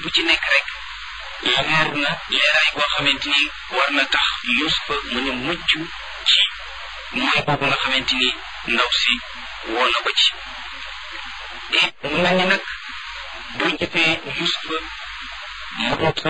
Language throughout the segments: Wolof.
ci nekk rek leer na leeraay boo xamante ni war na tax Yuusufa mën a mucc ci mooy boobu nga xamante ni ndaw si woo na ko ci et mu mel ni nag boo gisee Yuusufa mu ut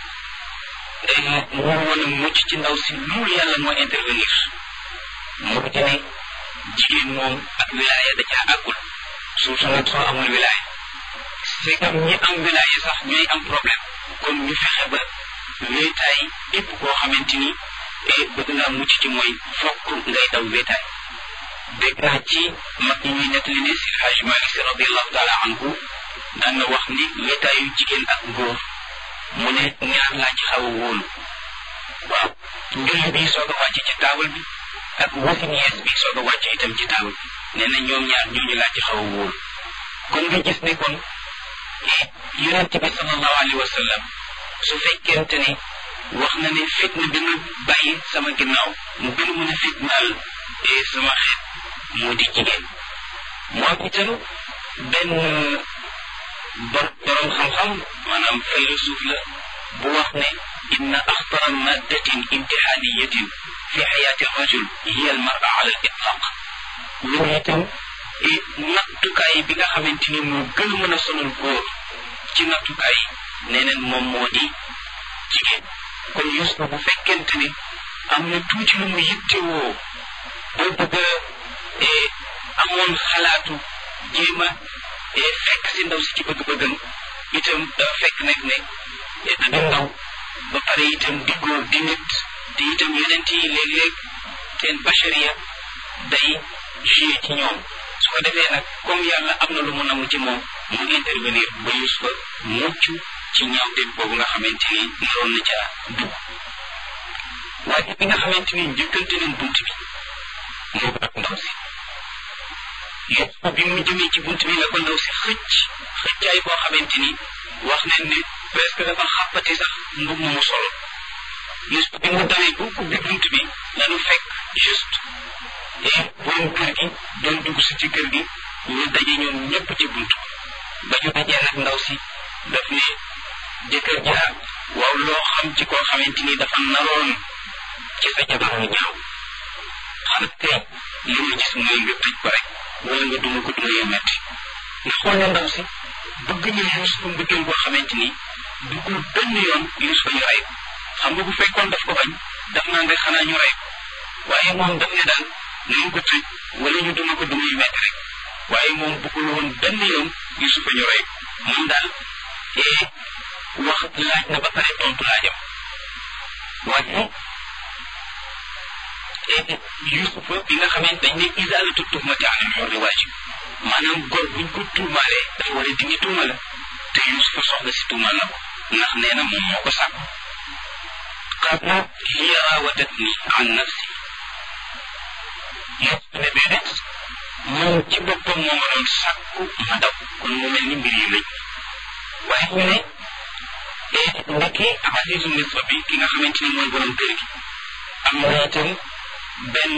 mu woon a mucc ci ndaw si loolu yàlla moo intervenir mu di ne jigéen moom ak wilaaya da caa àggul surtout nag soo amul wilaaya c'est comme ñi am wilaaya sax ñooy am problème kon ñu fexe ba wéetaay képp koo xamante ni bëgg naa mucc ci mooy fokk ngay daw wéetaay dégg naa ci mag ñi ñuy nettali ne si Hajj Malik Si radiallahu taala anhu daan na wax ni wéetaayu jigéen ak góor mu ne ñaar laa ci xaw a wóolu waaw njulli bi soog a wàcc ci taabal bi ak wasin yees bi soog a wàcc itam ci taabal bi nee na ñoom ñaar ñooñu laa ci xaw a wóolu kon nga gis ne kon yonent bi sallallahu alayhi wa sallam su fekkente ne wax na ne fitna bi ma bàyyi sama ginnaaw mu gën a mën a fitnaal sama xeet moo di jigéen moo itam benn bor borom xam-xam maanaam faylasuuf la bu wax ne inna axtara maddatin imtixaaniyatin fi xayaati rajul hiya al mara ala al itlaq loolu itam nattukaay bi nga xamante ni moo gën a mën a sonal góor ci nattukaay nee neen moom moo di jigéen kon Yuusufa bu fekkente ni am na tuuti lu mu yittewoo boo bëgg a amoon xalaatu jéem a fekk si ndaw si ci bëgg-bëggam itam dafa fekk nag ne da di ndaw ba pare itam di góor di nit te itam yonent yi léeg-léeg seen bachariya day joué ci ñoom su ko defee nag comme yàlla am na lu mu namu ci moom mu intervenir ba Yuusufa mucc ci ñaawteef boobu nga xamante ni naroon na caa dugg waaye bi nga xamante ni njëkkante nañ bunt bi moo ak ndaw si Yuusufa bi mu jëmee ci bunt bi la ko ndaw si xëcc xëccaay boo xamante ni wax nañ ne presque dafa xàppati sax mbub mu solo Yuusufa bi mu dawee bu ubbi bunt bi lanu fekk juste et borom kër gi doon dugg si ci kër gi ñu daje ñoom ñëpp ci bunt ba ñu dajee nag ndaw si daf ne jëkkër ja waaw loo xam ci koo xamante ni dafa naroon ci sa jabar mu ñaaw xanaa tey li ma gis mooy nga tëj ko rek wala nga duma ko duma yu metti nga xool na ndaw si bëgg na Yuusufa mbëggeel boo xamante ni duggul benn yoon Yuusufa ñu rey ko xam nga bu fekkoon daf ko bañ daf naan rek xanaa ñu rey ko waaye moom daf ne daal nañu ko tëj wala ñu duma ko duma yu metti rek waaye moom bëggul woon benn yoon Yuusufa ñu rey ko moom daal ee wax laaj na ba pare tontu laajam waaye Yuusufa bi nga xamante dañ ne isaalatu tuhmati anil xorri waajib maanaam góor buñ ko tuumaalee dafa war a dindi tuuma la te Yuusufa soxla si tuumaal na ko ndax nee na moom moo ko sàkku qaala hiya raawadatni an nafsi Yuusufa ne déedéet moom ci boppam moo ma doon sàkku ma daw kon mu mel ni mbir yi lëj waaye ñu ne ndekki Azizu Misra bi ki nga xamante ni mooy borom kër gi am na itam benn